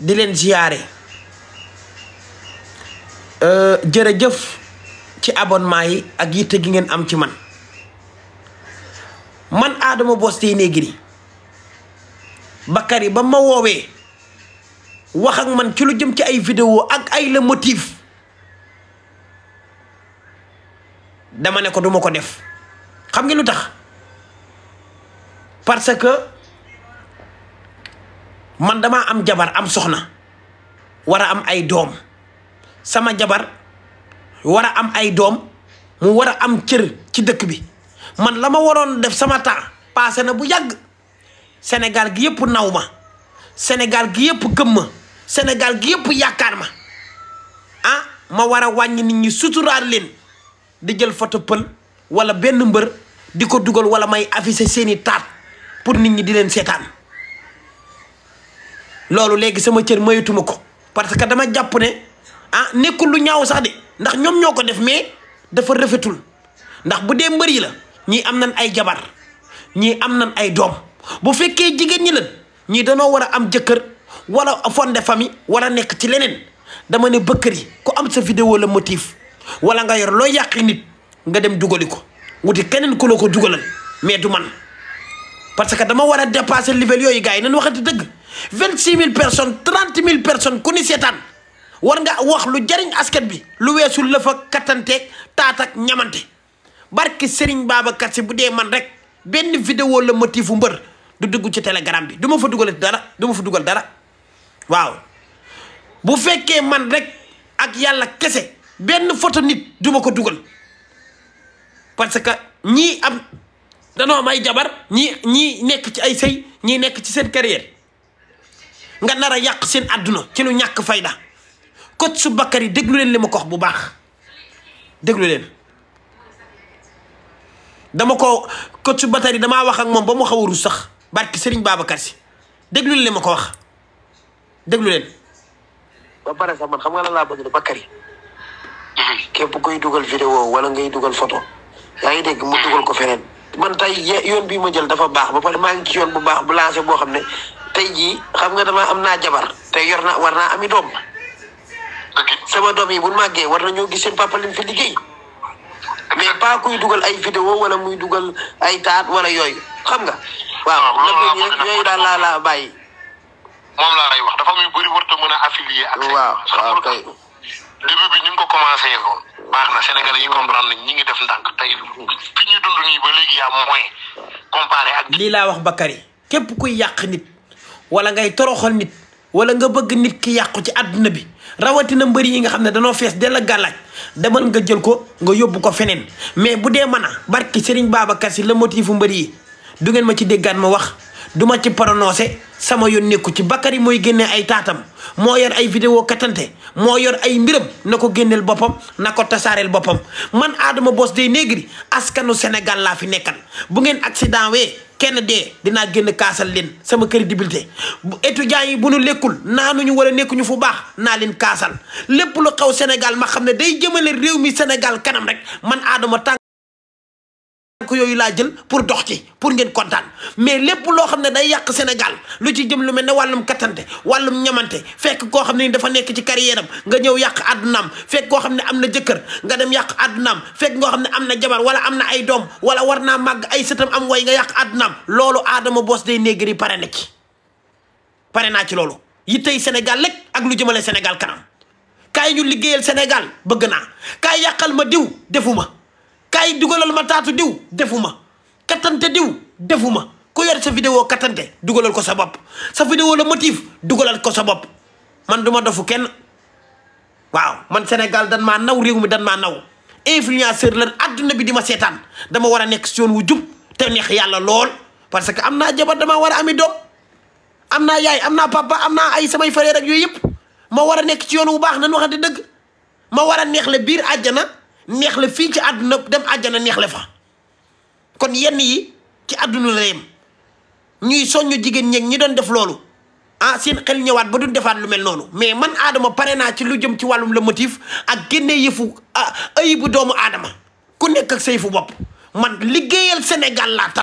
di leen ziyaare jërëjëf ci abonnement yi ak yitte gi ngeen am ci man man Adama Boss Téynéguiri Bakary ba ma woowee wax ak man ci lu jëm ci ay vidéo ak ay le motif dama ne ko duma ko def xam nga lu tax parce que man damaa am jabar am soxna war a am ay doom sama jabar war a am ay doom mu war a am cër ci dëkk bi man la ma waroon def sama temps passé na bu yàgg Sénégal gi yëpp naw ma Sénégal gi yëpp gëm ma Sénégal gi yëpp yaakaar ma ah ma war a wàññi nit ñi suturaal leen di jël photo pël wala benn mbër di ko dugal wala may afficher seeni taat pour nit ñi di leen seetaan loolu léegi sama cër mayatuma ko parce que dama jàpp ne ah nekkul lu ñaaw sax de ndax ñoom ñoo ko def mais dafa rafetul ndax bu dee mbër yi la ñii am nañ ay jabar ñii am nañ ay doom bu fekkee jigéen ñi lan ñii danoo war a am jëkkër wala fondé famille wala nekk ci leneen dama ne bëkkër yi ku am sa vidéo la motif wala nga yor loo yàqi nit nga dem dugali ko wuti keneen ku la ko dugalal mais du man parce que dama war a dépasser level yooyu gars yi nañ waxati dëgg vingt six mille personnes trente mille personnes ku ni seetaan war nga wax lu jariñ askan bi lu weesu la fa kattanteeg taat ak ñamante barki Serigne Babacar Sy bu dee man rek benn vidéo la motifu mbër du dugg ci telegram bi du ma fa dugal dara du ma fa dugal dara waaw bu fekkee man rek ak yàlla kese benn photo nit du ma ko dugal parce que ñii am danoo am ay jabar ñii ñii nekk ci ay sëy ñii nekk ci seen carrière nga nar a yàq seen àdduna ci lu ñàkk fayda coach su Bakary déglu leen li ma ko wax bu baax déglu leen dama ko coach su Bakary damaa wax ak moom ba mu xaw a rus sax barki Serigne Babacar Sy déglu leen li ma ko wax déglu leen. ba pare sax man xam nga lan laa bëgg de Bakary képp kuy dugal vidéo wala ngay dugal photo yaa ngi dégg mu dugal ko feneen man tey yoon bii ma jël dafa baax ba pare maa ngi ci yoon bu baax bu lancé boo xam ne tey jii xam nga dama am naa jabar tey yor naa war naa ami doom sama doom yi bu màggee war nañoo gis seen papa lim fi liggéey mais pas kuy dugal ay vidéo wala muy dugal ay taat wala yooyu xam nga waaw nag rek yooyu daal laa laa bàyyi moom laa lay wax dafa muy bëri warta mën a affilier ak waaw waaw kay début bi ni nga ko commencé woon baax na Sénégalais yi comprendre nañ ñi ngi def ndànk tey fi ñuy dund nii ba léegi yaa moyen comparé ak lii laa wax Bakary képp kuy yàq nit wala ngay toroxal nit wala nga bëgg nit ki yàqu ci àdduna bi rawatina mbëri yi nga xam ne danoo fees dell ak gàllaaj demal nga jël ko nga yóbbu ko feneen mais bu dee mën a barki Serigne Babacar Sy la motifu mbëri yi du ngeen ma ci déggaan ma wax du ma ci prononcé sama yoon nekku ci Bakary mooy génnee ay taatam moo yor ay vidéo katante moo yor ay mbiram na ko génneel boppam na ko tasaareel boppam man Adama Boss Téynéguiri askanu Sénégal laa fi nekkal bu ngeen accident wee kenn dee dinaa génn kaasal leen sama crédibilité bu étudiants yi bu nu lekkul naanuñu wala nekkuñu fu baax naa leen kaasal lépp lu xaw Sénégal ma xam ne day jëmale réew mi Sénégal kanam rek man Adama tànk ko yooyu laa jël pour dox ci pour ngeen kontaan mais lépp loo xam ne day yàq Sénégal lu ci jëm lu mel ne wàllum kattante wàllum ñamante fekk koo xam ne dafa nekk ci carrière am nga ñëw yàq àddunaam fekk koo xam ne am na jëkkër nga dem yàq àddunaam fekk koo xam ne am na jabar wala am na ay doom wala war naa màgg ay sëtam am way nga yàq àddunaam loolu Adama Boss Téynéguiri pare na ci pare naa ci loolu yi tey Sénégal lekk ak lu jëmale Sénégal kanam kaay ñu liggéeyal Sénégal bëgg naa kaay yàqal ma diw defuma kaay dugalal ma taatu diw defuma kattante diw defuma ku yor sa vidéo kattante dugalal ko sa bopp sa vidéo la motif dugalal ko sa bopp man duma dofu kenn waaw man Sénégal dan maa naw réew mi dan maa naw influenceur lan adduna bi di ma seetaan dama war a nekk si yoon wu jub te neex yàlla lool parce que am naa jabar dama war a ami doom am naa yaay am naa papa am naa ay samay frère ak yooyu yëpp ma war a nekk ci yoon wu baax nan waxante dëgg ma war a neex le biir àjjana neex la fii ci àdduna dem àjjana neex la fa kon yenn yi ci àdduna la yem ñuy soññu jigéen ñeeg ñi doon def loolu ah seen xel ñëwaat ba duñ defaat lu mel noonu mais man Adama pare naa ci lu jëm ci wàllum le motif ak génne yëfu ayibu doomu Adama ku nekk ak sa yëfu bopp man liggéeyal Sénégal laa